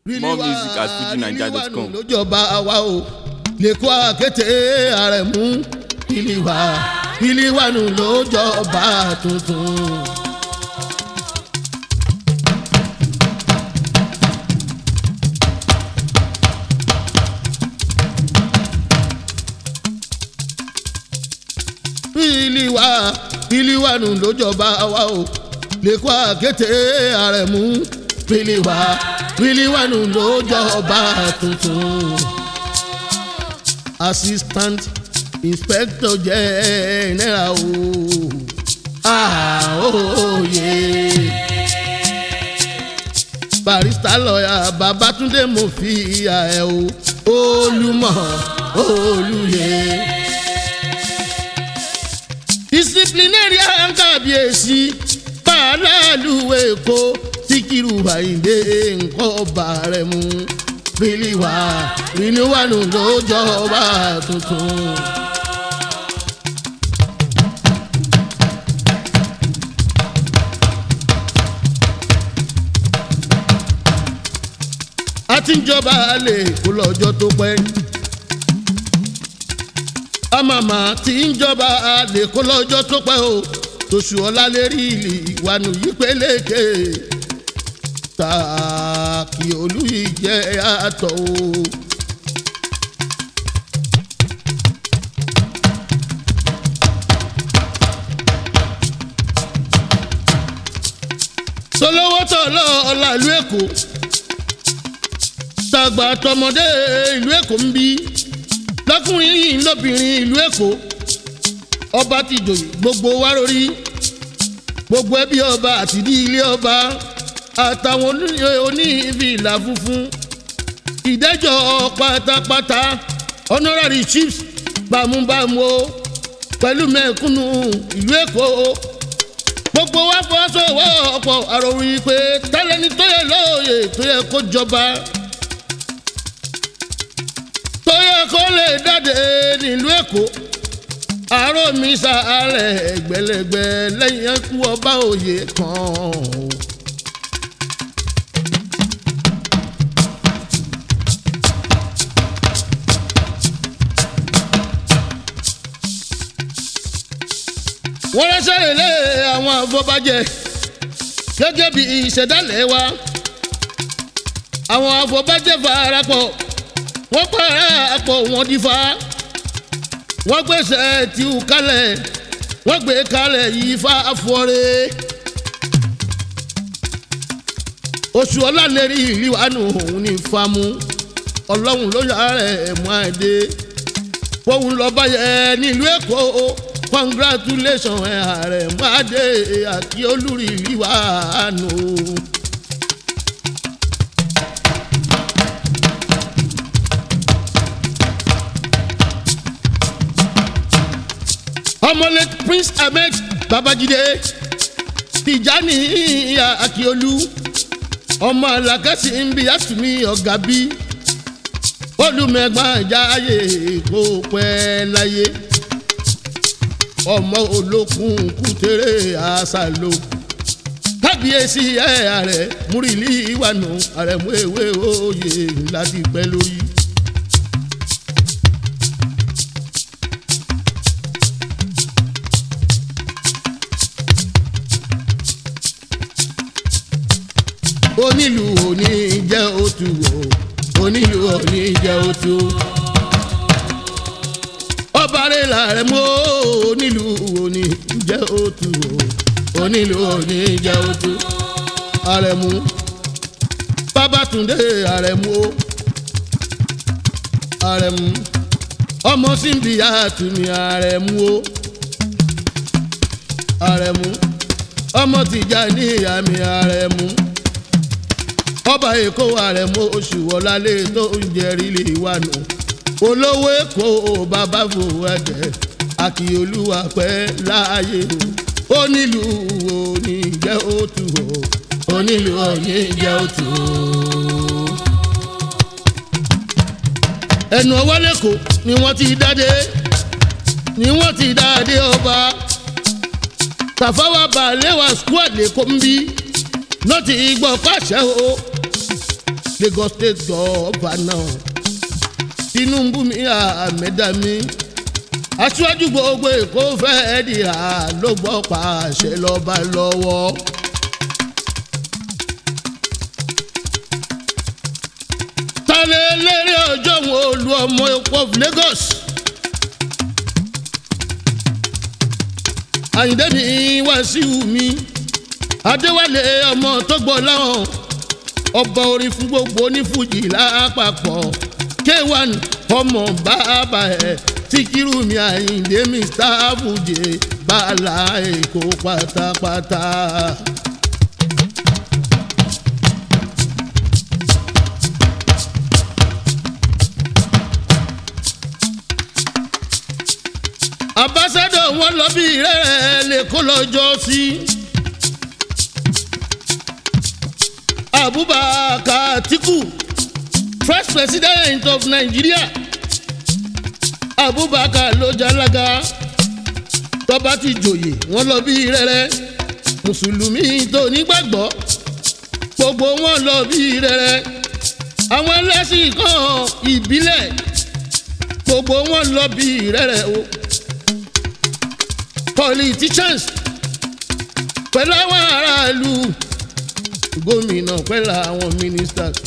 More music at fujinaija.com. lójọba wa o lè kó àkété ààrẹ mú ìlíwà ìlíwànù lójọba tuntun. ìlíwà ìlíwànù lójọba wa o lè kó àkété ààrẹ mú ìlíwà ìlíwànù lójọba tuntun. assistant inspector general o àhóyè barista lọ́yà babatunde mo fi ìyá ẹ̀ o olùmọ̀ olùyẹ disciplinary àǹkàbíyèsí pàálàlú èkó síkírù àyíndé nǹkan ọba rẹ̀ mú bílíwà rìníwánu lójọba tuntun. a ti ń jọba lè kó lọ́jọ́ tó pẹ́ àmàmà tí ń jọba lè kó lọ́jọ́ tó pẹ́ o tòṣù ọ̀la lè rí ìlì ìwànú yìí pélékè tààkì olú ìjẹ́ àtọ̀ o. tolówó tọ̀lọ́ ọ̀la ìlú èkó tàgbà tọmọdé ìlú èkó ń bí lọkùnrin yìí lóbìnrin ìlú èkó ọba ti jòyè gbogbo wa lórí gbogbo ẹbí ọba àti ní ilé ọba àtàwọn onífìlà funfun ìdájọ́ pátápátá honorary chiefs bámúbámú o pẹ̀lú mẹ́kúnnù ìlú èkó gbogbo wa fọwọ́sowọ́pọ̀ àròyìn pé tálẹ́ni tó yẹ lóòyè tó yẹ kó jọba tó yẹ kó lè dáde nílùú èkó àárò mi sàárẹ̀ ẹgbẹ̀lẹ́gbẹ̀ lẹ́yìn ẹkú ọba òye kan o. wọ́n ránṣẹ́ lé àwọn afọbajẹ gẹ́gẹ́ bí ìṣẹ̀dálẹ̀ wa àwọn afọbajẹ farapọ̀ wọ́n parapọ̀ wọ́n dífá wọ́n gbèsè tìú kalẹ̀ wọ́n gbé kalẹ̀ yìí fa afọ́rẹ́ oṣù ọlálẹ́rì ìlíwánu òun ní famu ọlọ́run ló yà rẹ̀ mú àdé fóun lọ báyẹ̀ nílùú èkó congratulation ẹ̀ ààrẹ mú àdé àti olórí ìlíwánu. ọmọlẹ prince ahmed babajide tijani akiolu ọmọ alakasi nbi atumi ọ̀gá bí olùmẹ̀gbọ́n jáyé kó pẹ́ láyé ọmọ olókun kútere àṣàlò kábíyèsí ẹ̀ ààrẹ múrìlì ìwànú àrẹ̀mú ewé òye láti pẹ́ lórí. onílù òní jẹ́ òtù o onílù òní jẹ́ òtù. ọba rẹ̀ làrẹ̀ mọ́ onílù òní jẹ́ òtù o onílù òní jẹ́ òtù. àrẹ̀mú babatunde àrẹ̀mú o àrẹ̀mú ọmọ síbi àtúnmí àrẹ̀mú o àrẹ̀mú ọmọ tìjà ní ìyá mi àrẹ̀mú ọba èkó àrẹ̀mọ oṣù ọ̀làlé tó ń jẹrí lè wà nù olówó èkó bàbá fòwò ẹ̀jẹ̀ àkìolúwa pẹ́ láàyè o onílù òní jẹ́ òtù o onílù òní jẹ́ òtù o. ẹnu ọwọ́ lẹ́kọ̀ọ́ ni wọ́n ti dáde ni wọ́n ti dáde ọba tàfáwá balẹ̀ wá squad lẹ́kọ̀ọ́ ń bí ló ti gbọ́ pàṣẹ o Lagos state governor Tinubu mi àmẹ́dá mi aṣíwájú gbogbo èkó fẹ́ẹ́ di à ló gbọ́ pàṣẹ lọ́ba lọ́wọ́. tálẹ̀ lérè ọjọ́ wọn olú ọmọ èkó of Lagos. àyìndé mi Wàsíù mi adéwálé ọmọ tó gbọ́ láwọn ọba orin fún gbogbo onífújì lápapọ̀ k1 ọmọ bàbá ẹ̀ síkírù mi àyìndé mr fújì bàálà èkó pátápátá. ambassadọ̀ wọn lọ bí rẹ̀ lè kó lọ́jọ́ sí. abubakar atiku first president of nigeria abubakar ló jalaga tọ́ba ti jòyè wọ́n lọ bí rẹ́rẹ́ mùsùlùmí tó nígbàgbọ́ gbogbo wọn lọ bí rẹ́rẹ́ àwọn ẹlẹ́sìn kan ìbílẹ̀ gbogbo wọn lọ bí rẹ́rẹ́ o politicians pẹ̀lú àwọn aráàlú gómìnà pẹ̀lú àwọn ministers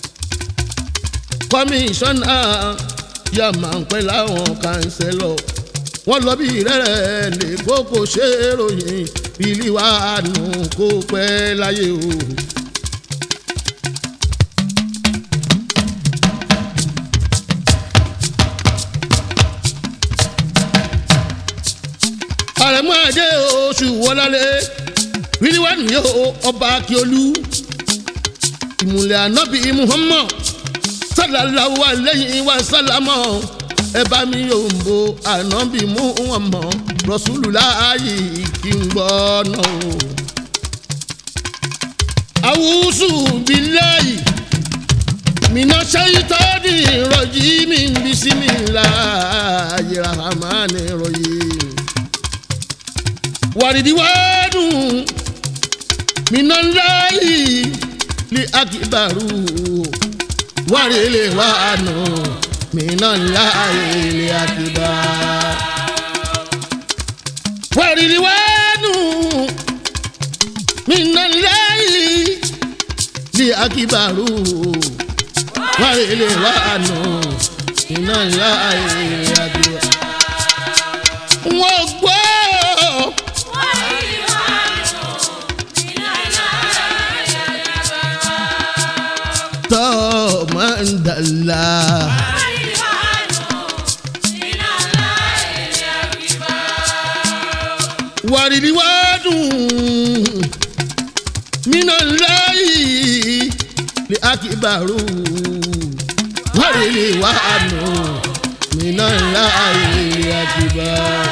kọmíṣánná yàmà pẹ̀lú àwọn kánsẹ́lọ̀ wọ́n lọ bí rẹ́rẹ́ lè kókó ṣe ròyìn bílí wàá nù kó pẹ́ láyé o. àrẹ̀mú àdé oṣù wọlálé wíníwánu yóò ọba akíolú ìmùlẹ̀ ànábì muhammad sallallahu alayhi wa sallamọ ẹ bá mi yóò ń bo ànábì muhammad rasulullahi kí n gbọ́ náà o. awusu bilayi mina ṣayitọ́ni rọ̀jì mi bisimilayi rahmani rahim wàrídìwádù minallahi li akibaru wàrílẹ̀ wàánu minallahi li akibaru. wàrídìwádù minallahi li akibaru wàrílẹ̀ wàánu minallahi li akibaru. wọ́n gbọ́. tọ́mọ̀ndàlá. wàrídìí wá dùn mínà láyì ní akíbarú wàrídìí wá dùn mínà láyì ní akíbarú.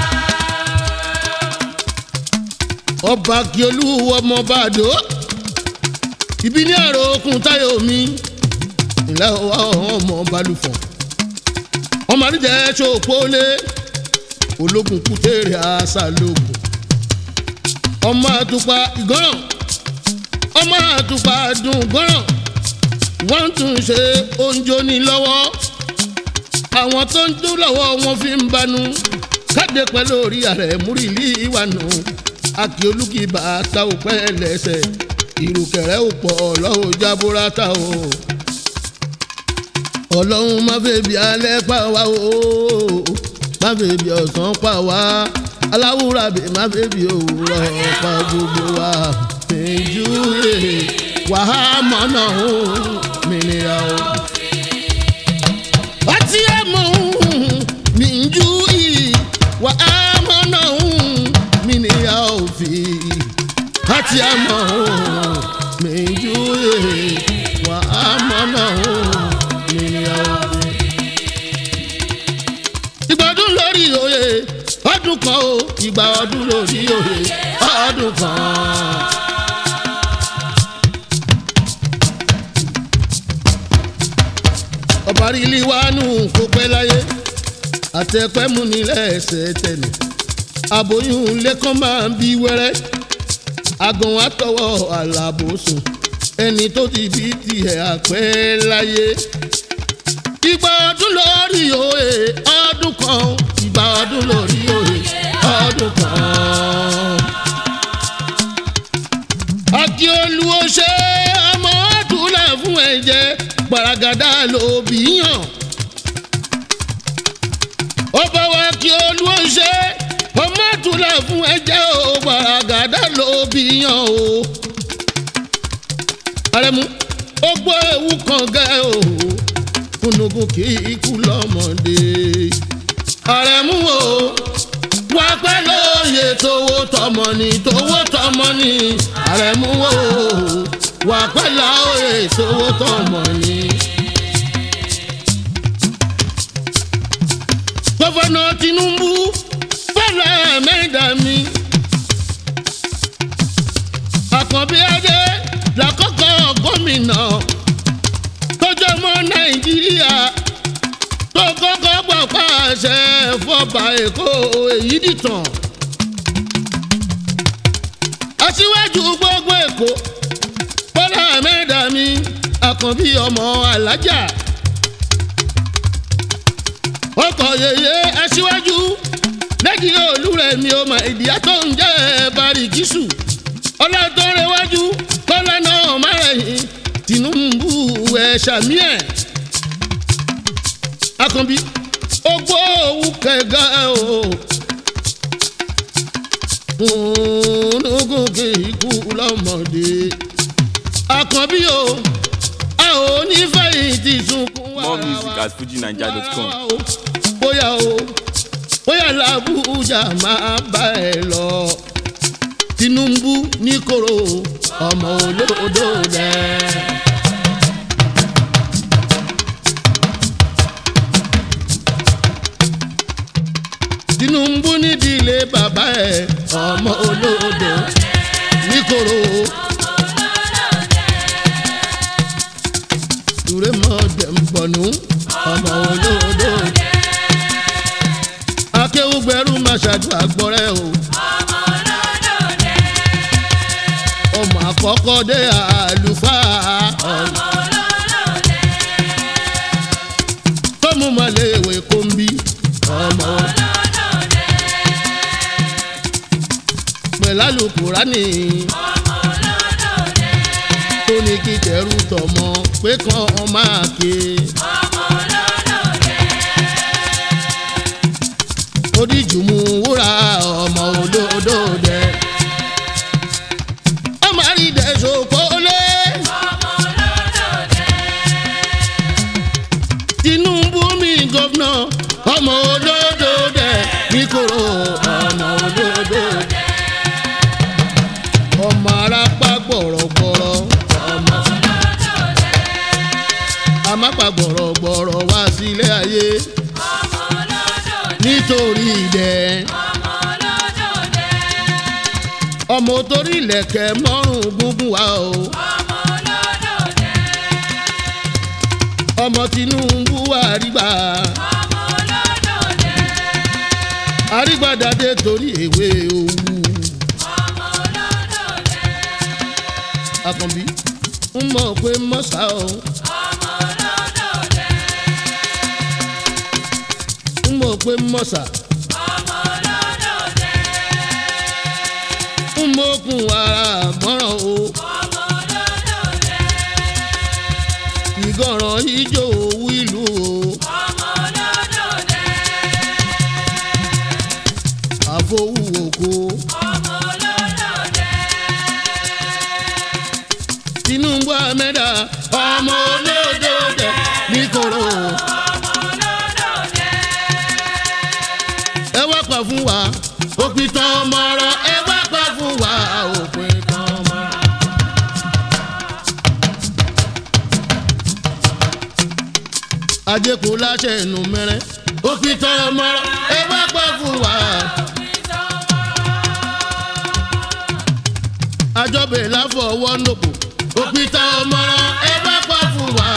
ọba kíolú ọmọ bàdó ibi ní àrò okùn táyọ̀ mi ìlà ọmọ balùfọ̀ ọmọ àdìjẹ́ ṣòpólé ológun kútèrè àṣàlógún ọmọ àtùpà ìgọ́ràn ọmọ àtùpà dùn gọ́ràn wọ́n tún ṣe oúnjẹ ní lọ́wọ́ àwọn tó ń dún lọ́wọ́ wọn fi ń banú káde pẹ̀lú orí ààrẹ múrìlì ìwànú akíolúkìbà tá ò pẹ́ lẹ́sẹ̀ ìrùkẹ̀rẹ́ ò pọ̀ lọ́wọ́ jábúrátà o ọlọ́run má fẹ́ bí alẹ́ pa wá o má fẹ́ bí ọ̀sán pa wá aláwùrà bí má fẹ́ bí òwúrọ̀ pa gbogbo wa péjú rè wàhámọ́ náà ó mìíràn o. ọtí ẹ̀ mọ̀ mí jú yìí wàhámọ́ náà ó mìíràn o fi ọtí ẹ̀ mọ̀ mí jú yìí wàhámọ́ náà ó ìgbàdún lórí òye ọdún kan o ìgbà ọdún lórí òye ọdún kan. ọba rílí wánú kó pẹ́ láyé àtẹ̀pẹ́ mú ní lẹ́sẹ̀ tẹ̀lé aboyún lẹ́kàn máa ń bí wẹ́rẹ́ àgàn àtọwọ́ àlàbòsùn ẹni tó ti bí tiẹ̀ àpẹ́ láyé. ìgbà ọdún lórí òye ọdún kan ìgbà ọdún lórí òye ọdún kan. akíolú ó ṣe ọmọ àtúlẹ̀ fún ẹ̀jẹ̀ gbaragada ló bí yàn. ó bá wa kí olú ó ṣe ọmọ àtúlẹ̀ fún ẹ̀jẹ̀ o gbaragada ló bí yàn o. àrẹ̀mú ó gbọ́ ewu kan gẹ́ o kúnnùkún kì í kú lọ́mọdé. àrẹ̀mú o wá pẹ́ lóye tówó tọmọ ni tówó tọmọ ni àrẹ̀mú o wà pẹ́ lóye tówó tọmọ ni. gọ́fọ̀nà Tinubu fẹ́rẹ̀ mẹ́ta mi. Àkànbí Adé làkọ́kọ́ gómìnà tọ́jọ́ mọ́ Nàìjíríà tó kọ́kọ́ gbà pàṣẹ fọba Èkó èyí dìtàn. Aṣíwájú gbogbo Èkó Bọ́lá mẹ́ta mi Àkànbí ọmọ Alájà ọkọ̀ yèyé aṣíwájú lẹ́kì olúrẹ̀mí ọmọ ìdíyà tó ń jẹ́ barikisu ọlọ́tọ́rẹ́wájú kọ́lá náà márẹ̀yìn Tinubu ẹ̀ ṣàmì ẹ̀ Àkànbí ogbó òwú kẹgà o ogun kì í kú lọ́mọdé Àkànbí o a ò ní fẹ̀yìntì sunkún wàrà More music at fujinaija.com. bóyá o bóyá làbújá máa bá ẹ lọ Tinubu ní koro ọmọ olódò rẹ. Tinubu nídìílé bàbá ẹ ọmọ olódò ní koro. Dùrẹ́ mọ́ dẹ̀mbọ̀nù ọmọ olódò rẹ akéwùgbẹ́rù máa ṣàdúrà gbọ́rẹ́ o. ọmọ àkọ́kọ́ dé àlùfáà ọ̀nà. tọ́mú mọ̀lẹ́wé kó ń bí ọmọ. pẹ̀lú àlùkùránì. tó ní kí tẹ̀rù tọmọ pé kàn án máa ké. oníjùmù wúrà ọmọ olódò dẹ. ọmọ àrídẹ sòkòlè. Tinubu mi gọ́fúnà ọmọ olódò dẹ níkòrò ọmọ olódò dẹ. ọmọ arápá gbọ̀rọ̀gbọ̀rọ̀ ọmọ. amápa gbọ̀rọ̀gbọ̀rọ̀ wá sílé ayé nítorí ìdẹ. ọmọ torí ilẹ̀kẹ̀ mọ́rùn gúngún wa o. ọmọ Tinubu àrígbà. àrígbàdàdé torí èwe òwú. Àkànbí ń mọ̀ pé mọ́sá o. ń mọ̀ pé mọ́sá. ń mọ̀kùn ara gbọ́ràn o. ìgọ̀ràn ijó owó ìlú o. àfọwù òkú. Tinubu amẹ́dà ọmọ olódò dẹ̀ níkòrò. ẹ wá pa fún wa òpin tán ọmọ ọ̀rọ̀ ẹ wá pa fún wa òpin tán ọmọ ọ̀rọ̀. ajẹ́kù láṣẹ inú mẹ́rẹ́ òpin tán ọmọ ọ̀rọ̀ ẹ wá pa fún wa. àjọbẹ̀ láfọwọ́ nòkò òpin tán ọmọ ọ̀rọ̀ ẹ wá pa fún wa.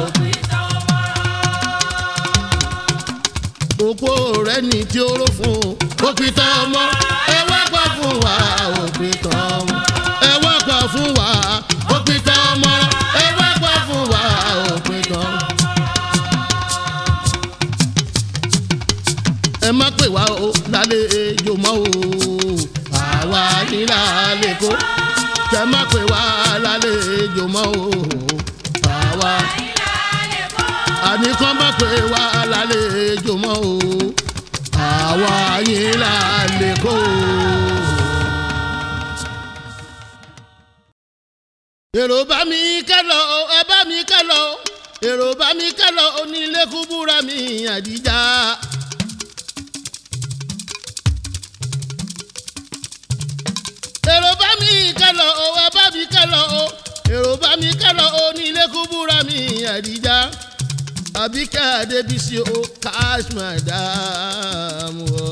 òpó rẹ̀ ní tí ó rò fún o òpin tán ọmọ ẹ wá pa fún wa òpin tán ọmọ ẹ wá pa fún wa òpin tán ọmọ pè wá o lálejò mọ́ o àwa ní lálẹ́ kó kẹ má pè wá lálejò mọ́ o àwa àní kán má pè wá lálejò mọ́ o àwa yín lálẹ́ kó. èrò bá mi kálọ ẹ bá mi kálọ èrò bá mi kálọ onílé kúbúra mi àdìjà. èrò bá mi kálọ ẹ bá mi kálọ èrò bá mi kálọ onílé kúbúra mi àdìjà. àbíkẹ́ adébísí o cash madam o.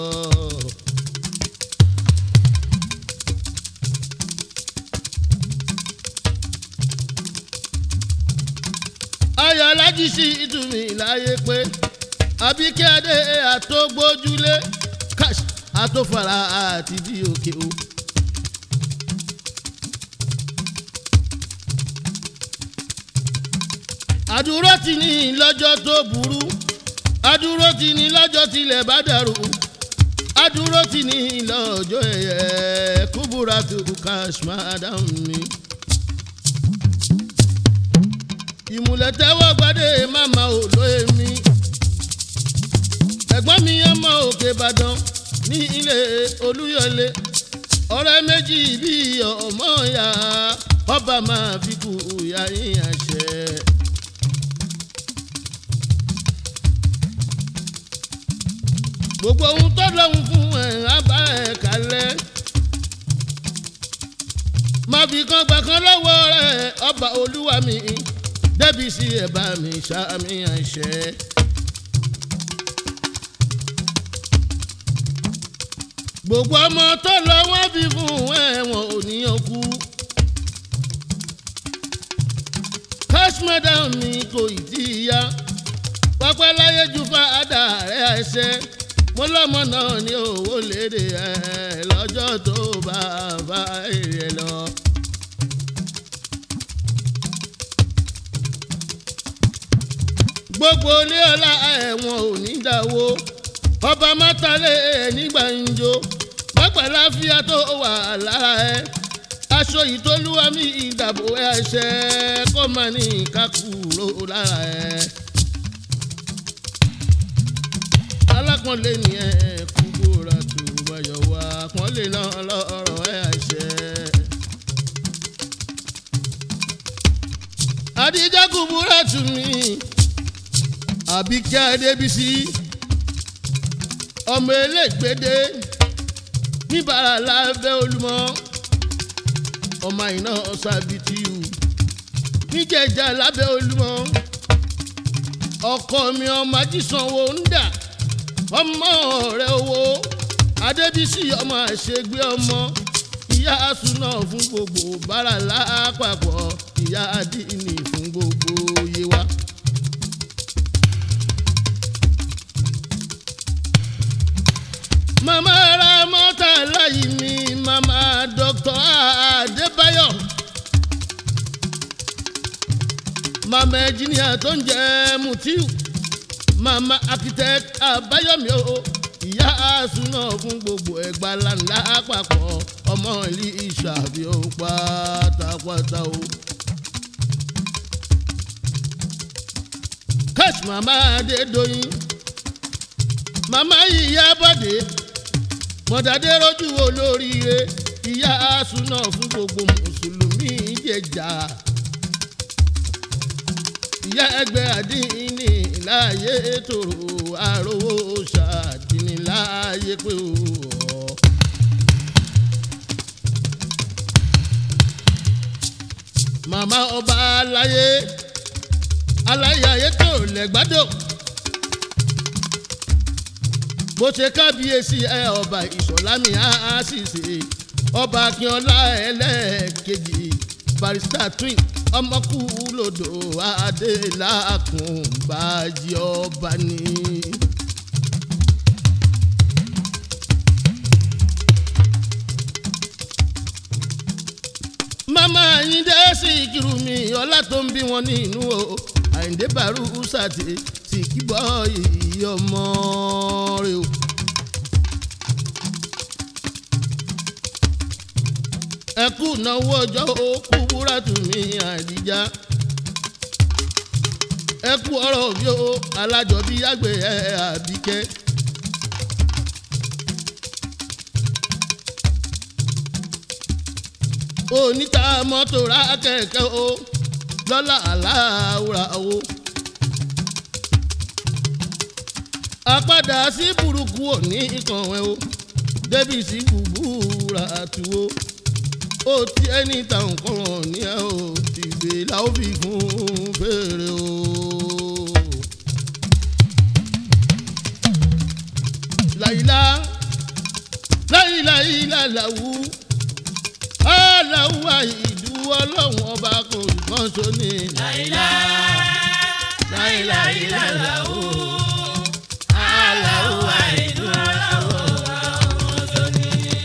ayọ̀ alájí sí ìtumì láyé pé àbíkẹ́ adé àtọ́gbójúlé cash àtọ́fara àti di òkè o. àdúró ti ní lọ́jọ́ tó burú àdúró ti ní lọ́jọ́ tilẹ̀ bá dàrú àdúró ti ní lọ́jọ́ ẹ̀yẹ kúbúra tó cash madam mi. ìmùlẹ̀ tẹ́wọ́ gbadé màmá ò lóye mi. ẹ̀gbọ́n mi ọmọ òkè ìbàdàn ní ilé olúyọlé ọ̀rẹ́ méjì bíi ọmọ ya ọba máa fi kú ìyá yín àṣẹ. gbogbo ohun tó lọ́hùn fún ẹ̀ á bá ẹ̀ kalẹ̀ má fi kan gbà kan lọ́wọ́ rẹ̀ ọba olúwa mi débi sí ẹ̀ bá mi ṣàmì àṣẹ. gbogbo ọmọ tó lọ wọ́n fi fún ẹ̀wọ̀n òníyàn kú. cash madam mi kò ì tí ì yá pápá láyé ju fàdà rẹ̀ ẹsẹ̀ mo lọ́mọ náà ní owó léde ẹ̀ lọ́jọ́ tó bá bá èrè lọ. gbogbo ilé ọlá ẹ̀wọ̀n ò ní dáwó ọba mátàlẹ́ nígbà ń jó pápá láfíà tó wà lára ẹ̀ aṣọ ìtọ́lúwa mi ìdàbò ẹ̀ṣẹ̀ kó má ní kákúrò lára ẹ̀. alákọ̀ọ́lẹ̀ ni ẹ̀ kúkú ra tó báyọ̀ wá pọ́nlé náà lọ́rọ̀ ẹ̀ àṣẹ. àdìjọ́ kúbúrà tù mí àbíkẹ́ adébísí ọmọ elégbèdé níbàrà lábẹ́ olúmọ ọmọ iná sábìtìyù níjẹ̀jà lábẹ́ olúmọ ọkọ mi ọmọ ajísanwó ń dà ọmọ rẹ owó adébísí ọmọ àṣegbé ọmọ ìyá asúná fún gbogbo bàrà lápapọ̀ ìyá adínì fún gbogbo yewa. màmá ra mọ́tà láyé mi màmá dr adébáyọ̀ màmá ẹnjìníà tó ń jẹ́ mutiu màmá architect àbáyọ̀mí o ìyá àsúná fún gbogbo ẹgbà ńláńlá àpapọ̀ ọmọ ìlú ìṣàbí ó pátápátá o. cash màmá adédọ́yìn màmá ìyá bọ́dé mọ̀dádé rojú olóríire ìyá àsúná fún gbogbo mùsùlùmí jẹjà ìyá ẹgbẹ́ àdínní láàyè tòrò àròwò ṣàdínní láàyè pé o. màmá ọba aláyé aláyé ayé tó lẹ́gbàdọ̀ bó ṣe kábíyèsí ẹ ọba ìṣọ̀lámì àṣìṣe ọba akínọlá ẹlẹ́ẹ̀kejì barista twin ọmọkú lòdò adélàkùn bájí ọba ní. mama ayinde sí ìkírù mi ọlá tó ń bí wọn nínú o àyíndé bàrú sàtì sì kíbọ̀ ìyí ọmọ rẹ o. ẹ kú náwó ọjọ́ ó kú búra tù mí àdìjá ẹ kú ọ̀rọ̀ bí ó alájọbí àgbẹ̀ ẹ àbíkẹ́. oníta mọ́tò ra kẹ̀kẹ́ o lọ́la aláwùrà o. àpadà sí burúkú òní ìkànnwẹ́ o débi sí búburú àtú o ó ti ẹni ta nǹkan hàn ní ẹ o tìgbè la ó fi fún fèrè o. láyìlá láyìlá yìlá làwù aláwù àìdú ọlọ́run ọba kò kàn so ní. láìlá láìlá ilá làwù aláwù àìdú ọlọ́run ọba kò so ní.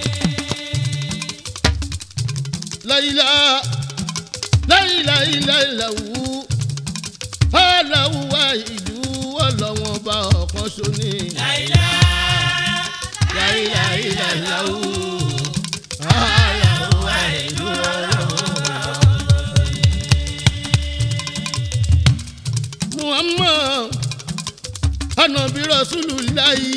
láyìlá láyìlá yìlá làwù aláwù àìdú ọlọ́run ọba ọ̀kan so ní. láìlá láìlá ilá làwù aláwù àìdú ọlọ́run ọba kò so ní. muhammad anabi rasulillahi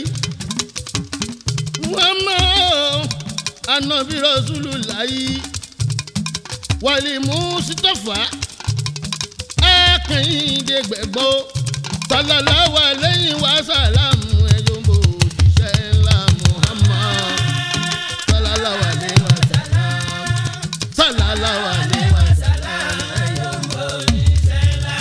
muhammad anabi rasulillahi wàlí mustapha akẹ́yìndé gbẹ̀gbọ́ sàlàláwà lẹ́yìn wá sàlámù ẹ̀yọ́mbò òjíṣẹ́ ńlá muhammad sàlàláwà lẹ́yìn wá sàlámù sàlàláwà lẹ́yìn wá sàlámù ẹ̀yọ́mbò òjíṣẹ́ ńlá.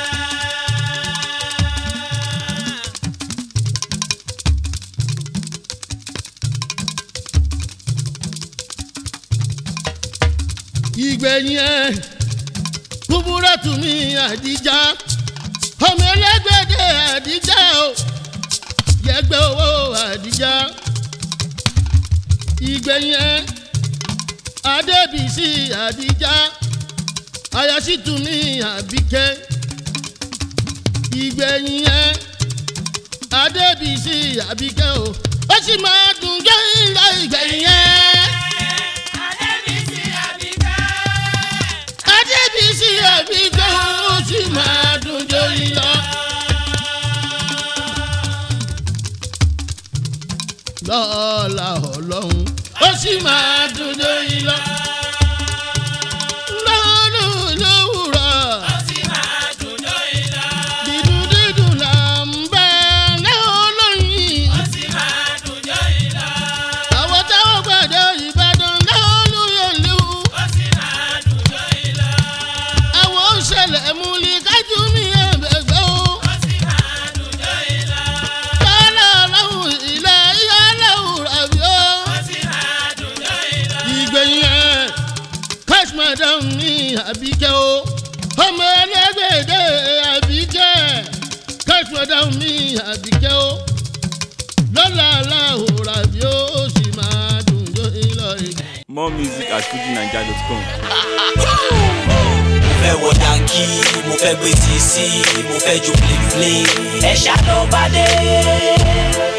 ìgbẹ̀yìn ẹ̀ kúbúrà tún ní àdíjà ọmọ ẹlẹ́gbẹ̀dẹ̀ àdíjà o yẹgbẹ́ owó àdíjà ìgbẹ̀yìn ẹ̀ adébísí àdíjà ayásítún ní àbíkẹ́ ìgbẹ̀yìn ẹ̀ adébísí àbíkẹ́ o ó sì máa dùn jẹ́ ìlà ìgbẹ̀yìn ẹ̀. Adébísí Àbíkẹ́. adébísí àbíkẹ́ ó sì máa dùn jẹ́ ìlà. lọ́la ọlọ́run ó sì máa dùn jẹ́ ìlà. lọ́dún lówùrọ̀ Ó sì máa dùn lórí lọ. dídùn dídùn là ń bẹ́ lẹ́hìn lóyìn. Ó sì máa dùn lórí lọ. àwọn táwọn gbàdé ìbàdàn lẹ́hìn lóyèlú. Ó sì máa dùn lórí lọ. àwọn òṣèlè múlí kájú mi ẹ̀bẹ̀gbẹ́ o. Ó sì máa dùn lórí lọ. lọ́la ọlọ́run ilẹ̀ ìyá ọlọ́run ràbí o. Ó sì máa dùn lórí lọ. ìgbẹ̀yìn ẹ̀ cash madam ní àbíkẹ́ o. ọmọ ẹlẹ́gbẹ̀dẹ̀ àbíkẹ́ cash madam ní àbíkẹ́ o. lọ́la ọlọ́run ràbí o ó sì máa dùn jọ ìlọ ìgbà. More music at fujinaija.com. mo fẹ́ wọ yankí mo fẹ́ gbé tì sí mo fẹ́ jó play play. Ẹ̀ṣá ló bá dé.